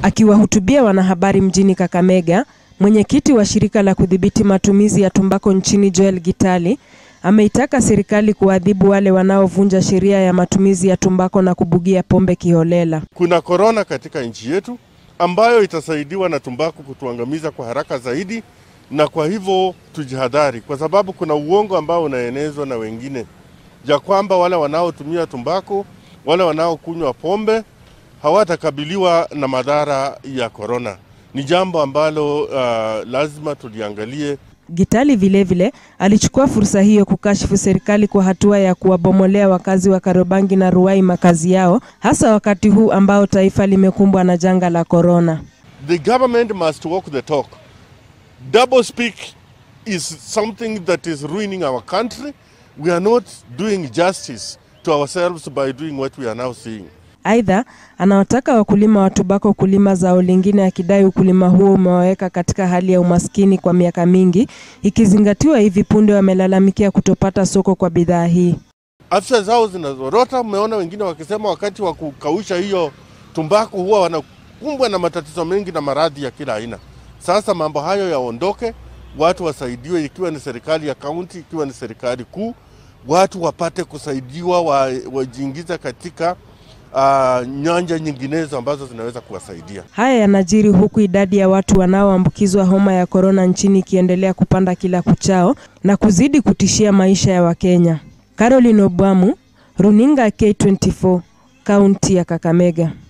Akiwahutubia wanahabari mjini Kakamega, mwenyekiti wa shirika la kudhibiti matumizi ya tumbako nchini Joel Gitali ameitaka serikali kuadhibu wale wanaovunja sheria ya matumizi ya tumbako na kubugia pombe kiholela. Kuna korona katika nchi yetu ambayo itasaidiwa na tumbaku kutuangamiza kwa haraka zaidi, na kwa hivyo tujihadhari, kwa sababu kuna uongo ambao unaenezwa na wengine ya kwamba wale wanaotumia tumbako, wale wanaokunywa pombe hawatakabiliwa na madhara ya korona. Ni jambo ambalo uh, lazima tuliangalie. Gitali vilevile alichukua fursa hiyo kukashifu serikali kwa hatua ya kuwabomolea wakazi wa Karobangi na Ruai makazi yao, hasa wakati huu ambao taifa limekumbwa na janga la korona. The government must walk the talk. Double speak is something that is ruining our country. We are not doing justice to ourselves by doing what we are now seeing. Aidha, anawataka wakulima wa tubako kulima zao lingine, akidai ukulima huo umewaweka katika hali ya umaskini kwa miaka mingi, ikizingatiwa hivi punde wamelalamikia kutopata soko kwa bidhaa hii. Afya zao zinazorota. Mmeona wengine wakisema wakati wa kukausha hiyo tumbaku huwa wanakumbwa na matatizo mengi na maradhi ya kila aina. Sasa mambo hayo yaondoke, watu wasaidiwe, ikiwa ni serikali ya kaunti, ikiwa ni serikali kuu, watu wapate kusaidiwa, wa- wajiingiza katika uh, nyanja nyinginezo ambazo zinaweza kuwasaidia. Haya yanajiri huku idadi ya watu wanaoambukizwa homa ya korona nchini ikiendelea kupanda kila kuchao na kuzidi kutishia maisha ya Wakenya. Caroline Obwamu, Runinga K24, kaunti ya Kakamega.